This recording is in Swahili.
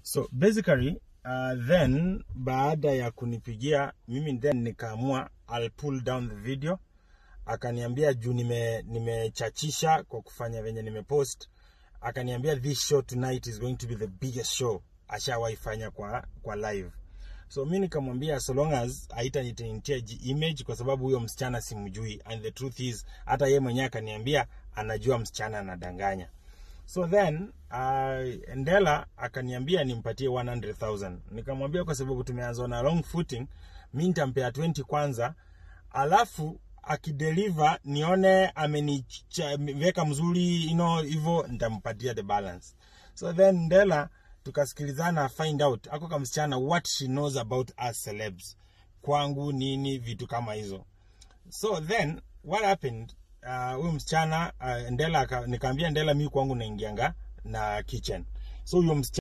So basically uh, then baada ya kunipigia mimi then nikaamua I'll pull down the video. Akaniambia juu nime nimechachisha kwa kufanya venye nimepost, akaniambia this show tonight is going to be the biggest show ashawahi fanya kwa kwa live. So mi nikamwambia so long as haitanitintia image kwa sababu huyo msichana simjui, and the truth is hata yeye mwenyewe akaniambia anajua msichana anadanganya. So then uh, Ndela akaniambia nimpatie 100,000. Nikamwambia kwa sababu tumeanza na long footing, mi nitampea 20 kwanza, alafu akideliver nione ameniweka mzuri you know, hivyo nitampatia the balance. So then Ndela tukasikilizana find out ako kama msichana what she knows about us celebs, kwangu nini, vitu kama hizo. So then what happened uh, huyu msichana uh, Ndela aka- nikaambia Ndela mi kwangu naingianga na kitchen. So huyo msichana